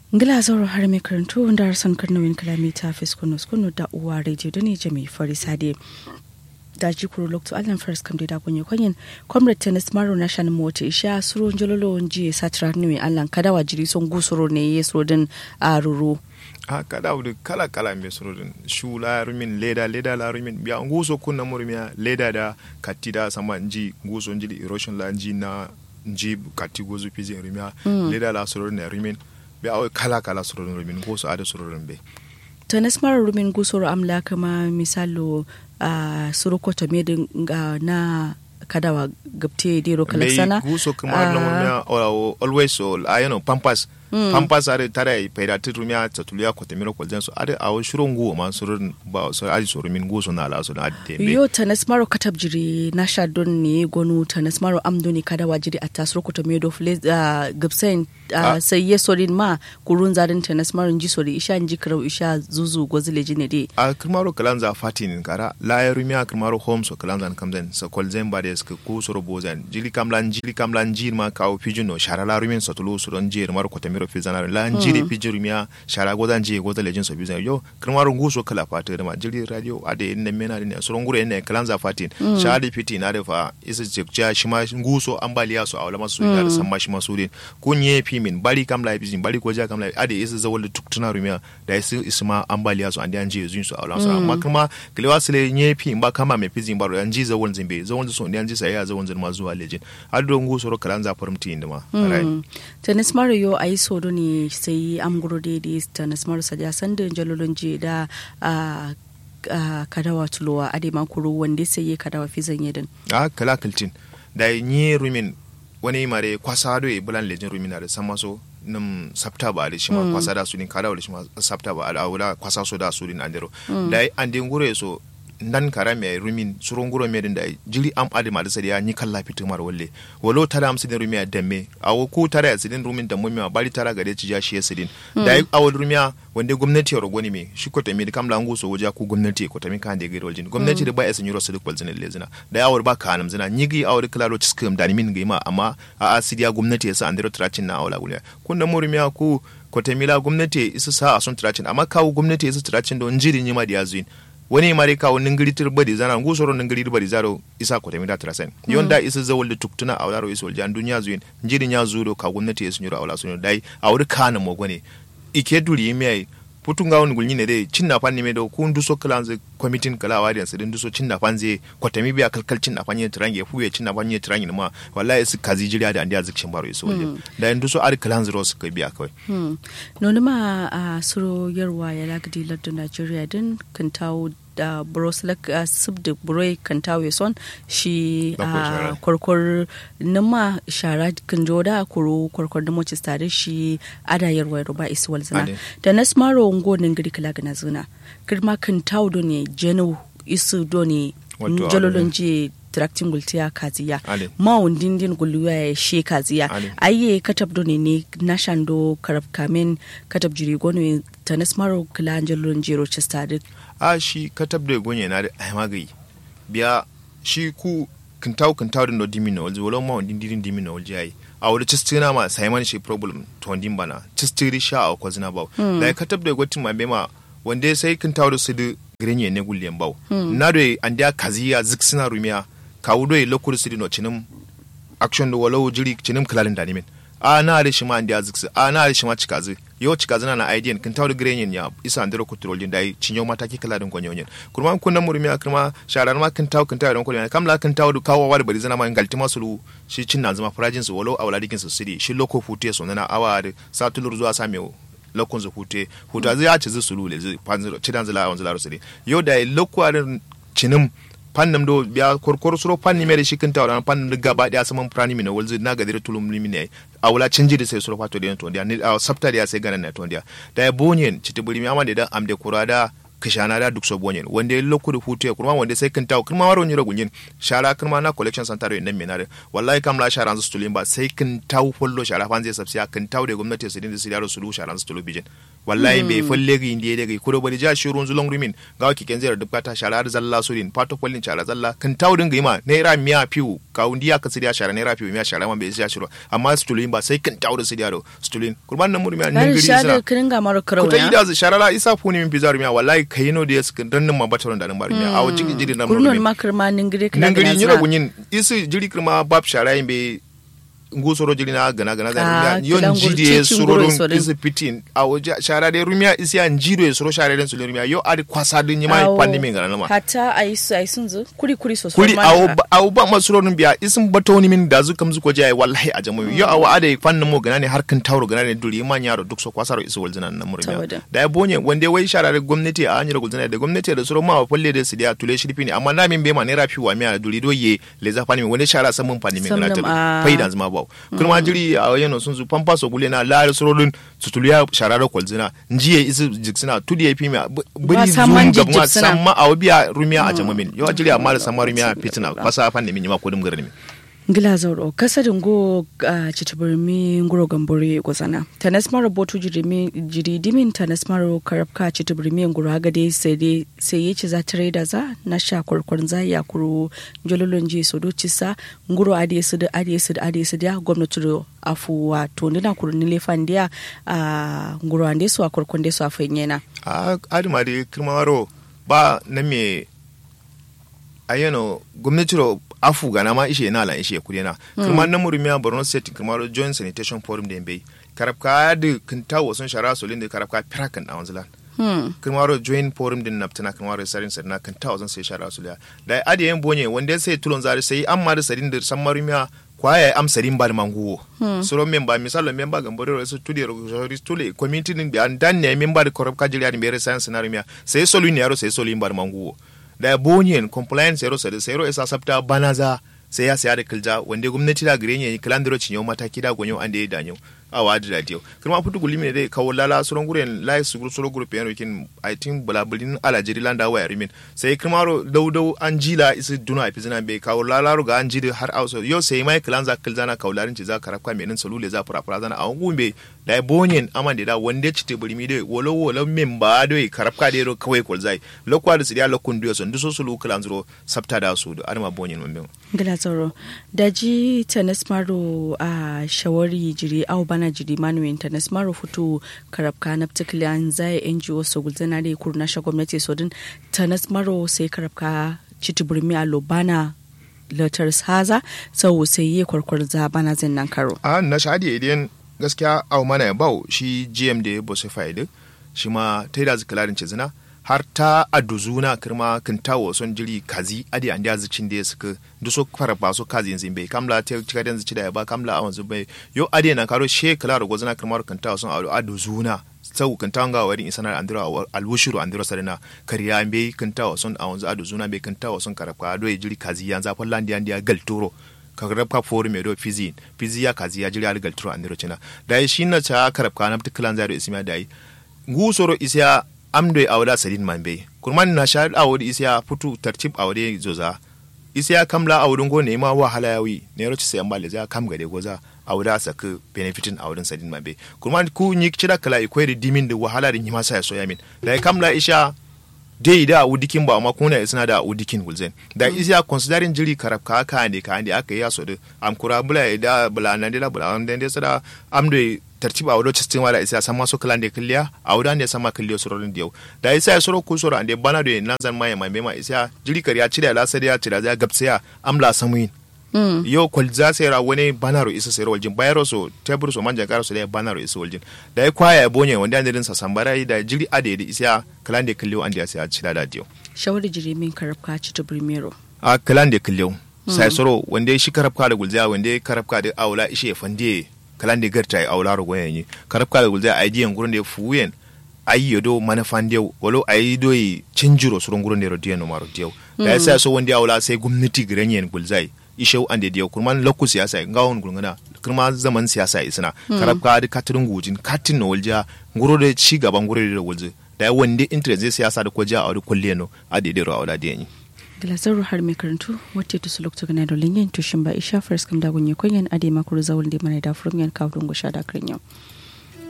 ngila zoro har mai karantu wanda har son karnawin kalamita fiskonos kunu da uwa radio da ne jami farisade da ji kuro lokto allen first kam da kunye kwanyen comrade tennis maro national mota isha suro njololo nji satra niwe allan kadawa jiri son gusuro ne yeso din a ruru a kada wudu kala kala me surodin shu la rumin leda leda la rumin biya nguso kunna murmiya leda da katida sama nji nguso njili erosion la nji na nji kati gozu piji rumiya leda la surodin na rumin biya awai kala kala surodin rumin nguso ada surodin be tennis maro rumin gusuro amla kama misalo a suruko ta medin na kadawa gabte dero kalaksana guso kuma na murmiya always so ayano pampas pampas are tare pera titumia tatulia ko temiro ko jenso are awo shuro nguo ma surun ba so ali so min guso na la so na dembe yo tanas maro katab jiri na sha don ne gonu tanas maro amdo ne kada wajiri a tasro ko tomedo fle gabsen sai ye sorin ma kurun zarin tanas maro nji sori isha nji krau isha zuzu gozile jine de a kirmaro kalanza fatin kara la ya rumia kirmaro home so kalanza kamzen so kolzen ba des ko soro bozan jili kamlan jili kamlan jir ma kawo pijuno sharala rumin so tulu so don jir maro ko miro fizana la njiri mm. pijiri miya shara goda nji goda lejin so bizan yo kirmaru nguso kala fata da ma jiri radio ade inda mena ne so ngure ne kalanza fatin mm. shari fiti na da fa isa jekja shima nguso ambaliya so awla masu mm. da samma shima su din kunye fi min bari kam la bizin bari ko ja kam la ade isa zawal da tuktuna rumiya da isa isma ambaliya so andi anje zun so awla so amma kuma kilewa sile nye fi ba kama me fizin baro anji zawal zimbe zawal so ndi anji sai ya zawal zin ma zuwa lejin ado nguso ro kalanza farmti inda ma tennis mario ayi sodo ne sai amguro daidai ta nasmar saja sanda jalolon je da kadawa tulowa a dai kuro wanda sai ya kadawa fi zanye din a kala kaltin da yi rumin wani mare kwasa do e bulan lejin rumin da sama so nim sabta ba da shi ma kwasa da su din kadawa da shi ma sabta ba da wala kwasa so da su din andero da an din gure so nan kara mai rumin suron guro mai da jiri am adi ma da ya ni kalla fitu mar walle walo tara am sidin rumiya damme awo ku tara ya sidin rumin da mummi bari tara gare ci ja shi ya sidin da awo rumiya wanda gwamnati ya rogoni me shi ko tami kam langu so waja ku gwamnati ko tami kan da gare waljin gwamnati da ba ya sanyo rasu duk walzin le zina da awar ba ka anam zina nyigi awar klaro ciskam da min gaima amma a asidiya gwamnati ya sa andero tracin na awala guliya kun da mu rumiya ku ko tamila gwamnati isa sa a son tracin amma kawo gwamnati isa tracin don jiri nyima da yazuin wani mare ka wani ngiri tir badi zana ngu soro ngiri badi zaro isa ko temida trasen mm. yonda isa zawol tuktuna awlaro isol jan dunya zuin njiri nya zuro ka gwamnati ya sunyura awla sunyo dai awri kana mo gone ike duri mai putunga wani gulni ne dai cinna fanni me do kun duso kalanze committee kala wadi sai din duso cinna fanze ko temi biya kalkal cinna fanni tirange fuye cinna fanni tirange ma wallahi su kazi jiriya da andiya zikshin baro iso mm. da in duso ar kalanze ro su kai biya kawai mm. nonu ma a suro yarwa ya lagdi lardun Nigeria din kan tawo da broslak uh, sub da buroi kan tawe son shi a uh, kwarkwar nima shara kan joda kuro kwarkwar da mocis tare shi ada yarwa ba isuwal zina da nasmaro ngo nin gari kala gana zina kirma kan tawo do ne jenu isu do ne jololon je tracting gultiya kaziya mawun dindin guluwa ya she kaziya ayye katab do ne ne nashando karab kamen katab jiri gono ta nasmaro kala jololon jero chestadit a shi katab da gonye na da ai magayi biya shi ku kintaw kintaw din do dimino walji wala ma wandin dirin dimino walji ai a wani cistina ma sai man shi problem to wandin bana cistiri sha a ko zina baw da katab da gotin ma bema wande sai kintaw da su da grenye ne gullen baw na do an dia kaziya ziksina rumiya kawu do lokur su no cinim action do wala jiri cinim kalalin da nimin a na da shi ma an dia ziksi a na da shi ma cikazi yo cika zana na idea kin tawde grenyen ya isa andero kutrol din dai cinyo mata ki kala din gonyo nyen kurma kun na murmi akrma sharar ma kin taw kin taw don kolon kam la kin taw du kawo wa bari zana ma galti masulu shi cin na zama farajin su walo awla dikin su sidi shi loko fute so na awa da satulur zuwa same lokon zu fute huta zai ci zu sulu le zai panziro cidan zala awan zala sidi yo da loko arin cinim fannin do biya korkor suro fanni mere shi kan tawra fannin da gaba daya saman prani mina walzi na gadire tulum limi ne a wala canji da sai suro fato da to dia ni a sabta da sai ganan na to dia da ya bonyen citi buri mi amade da amde kurada kishana da duk so bonyen wanda ya lokku da hutu ya kurma wanda sai kan tawo kurma waro nyira gunyin shara kurma na collection center nan menare wallahi kam la shara su tulin ba sai kan tawo follo shara fan zai sabsiya kan tawo da gwamnati su dinda su yaro su lu shara su tulu bijin wallahi bai folle gi indiye daga kudo bari ja shirun zulon rumin ga ki ken zai dubka ta shara da zalla su din pato follin shara zalla kan tawo din ga ima naira miya piu ka undiya ka sidiya shara naira piu miya shara man bai siya shiro amma su tulin ba sai kan tawo da sidiya do su tulin kurban nan murmiya nan gari sira kirin ga maro karo ya kuta ida shara la isa funi min pizar miya wallahi kayino da yas dan nan ma bataron da nan bar miya awo jigi jiri nan kurnon makarma ningire kana ningiri nyira gunyin isi jiri kirma bab shara yin bai ngu soro jiri na gana gana da rumia yon jiri e soro dun isi pitin awo shara de rumia isi an jiro e soro shara den sulu rumia yo adi kwasa dun nyima pandi min gana nama hata aisu aisun zu kuri kuri so kuri awo awo ba ma soro dun biya isin batoni min da zu kam zu ko jai wallahi a jamu yo awo ade fanna mo gana ne har kan tawro gana ne duri ma nyaro duk so kwasaro isu walzina nan murmiya da ya bonye wande wai shara de gwamnati a anyira gulzina da gwamnati da soro ma wa falle da sidiya tule shirfi ne amma na min be ma ne rafi wa miya duri do ye le za fani min wande shara samun fani min gana ta faida zama ba kuma jiri a yano sun su pampa so gule na la sorodun tutuliya shararo kwalzina njiye isi jiksina tudi ya fi mi buri zuwa gabma samma a wabiya rumiya a jamamin yawa jiri amma da samma rumiya fitina fasa fan da min ma kodin garin mi ngila zauro kasadin go a citibirmi nguro gambore gozana tanas mara botu jirimi jiri dimin tanas mara karabka citibirmi nguro agade sai sai yace za tare da za na sha kwarkwarin za ya kuro jololon je so do cisa nguro ade su da ade su da ade su da gwamnati do afu wa to ndina kuro ni lefan dia a nguro ande su a kwarkwan de su a fanyena a adima de kirmaro ba na me ayano gwamnati ro afu gana ma ishe na la ishe kudi na kuma na murumiya borno state kuma joint sanitation forum da bai karabka da kinta wasun shara solin da karabka pirakan a wanzu lan kuma ro joint forum din naftana kuma ro sarin sarina kinta wasun sai shara soliya da adi yan bonye wanda sai tulon zari sai amma da sarin da san marumiya kwaya am sarin ba da manguwo suro memba misalo memba gambore ro su tudi ro tule community din bi an dan ne memba da karabka jiri an bere science na rumiya sai solu ne yaro sai solu ba da manguwo da bonyen compliance yaro sa da sayro isa sabta banaza sai ya saya da kilja wanda gwamnati da gare ne kilandiro cinyo mataki da gonyo an da ya danyo a wadi da dio kuma futu gulimi ne dai kawo lala suron guren lai su guru suro group yano kin i think bulabulin alajiri landa wa yarimin sai kuma ro dau dau an jila isi duna a fizina bai kawo lala ro ga an jiri har auso yo sai mai kilanza kilzana kaularin ci za ka rafka menin salule za fura fura zana a gumbe da bonyen aman da wanda ci te bulimi dai wolo wolo min ba dai karafka dai ro kawai kolzai lokwa da sidiya lokun duyo son duso sulu kilanzro sabta da su da arma bonyen mun gila tsoro daji tanis maro a shawari jiri au bana jiri manuin tanis maro futu karabka na particular zai ngo so gulzana da kurna sha gwamnati so din tanis maro sai karabka citi burmi a lobana latar haza sau sai yi kwarkwar za bana zin nan karo a na shadi idan gaskiya au mana ya bau shi gm da ya bosu faidi shi ma ta yi da zikalarin cizina har ta aduzuna kirma kan tawo son jiri kazi adi an da zicin da suka duso fara ba so kazi yanzu bai kamla ta cika da zici da ya ba kamla a wanzu bai yo adi na karo she kala ro gozana kirma kan tawo son aduzuna sau kan tawo ga wari insana andira alwushuru andira sarina kariya bai kan tawo son a wanzu aduzuna bai kan tawo son karaka do jiri kazi yanzu fa landi andi ya galtoro kagrab ka foru me do fizi fizi ya kazi ya jiri al galtoro andira cina da shi na ta karabka na tiklan zaro ismiya dai ngusoro isya amdo awda sadin manbe kurman na shahid awodi isya putu tartib awde zoza isya kamla awdun go nema wahala yawi ne roci sai ambale za kam gade goza awda saka benefitin awdun sadin manbe kurman ku nyik cida kala ikwai dimin da wahala da nyima sai so yamin da kamla isha dai da udikin ba amma kuna isna da udikin gulzen da isya considering jiri karab ka ka ne ka ne aka yi yaso da am kura bula da bula nan da bula nan da sada amdo tartiba a wadda cikin wala isa sama so kalan da killiya a wadda ne sama killiya surorin da yau da isa ya suro ku suro ande bana da nan zan maye mai ma isa jiri kariya cire la sai ya cire ya gapsiya amla samuin yau kwal za sai ra wani banaro isa sai waljin bayaro so tebur so manja karo so da banaro isa waljin da ya kwaya ya bonye wanda ne din sa sambara da jiri ade da isa kalan da killiyo an da ya sai a cire da diyo shawari jiri min karabka ci to primero a kalan da killiyo sai suro wanda shi karabka da gulza wanda karabka da aula ishe fande kalan da garta a wula rogo yanyi karab kala gulza a yi gurin da fuyen ayi yodo manafan dew walo ayi do yi cinjiro surun gurin da rodiyan no maro dew da yasa so wanda awla sai gwamnati giranyen gulzai ishau an da dew kurman lokku siyasa ngawon gurguna kuma zaman siyasa isna karab ka da katirin gujin katin no walja nguro da ci gaban gure da gulzi da wanda interest zai siyasa da ko ja a wani kulliya no a daidai ro a wala da yanyi Glasar har mai karantu wacce ta sulukta gana da lingin tushin ba isha first kam da gunye kunyan ade makuru zawul da mana da furum yan kawo dungu sha da yau.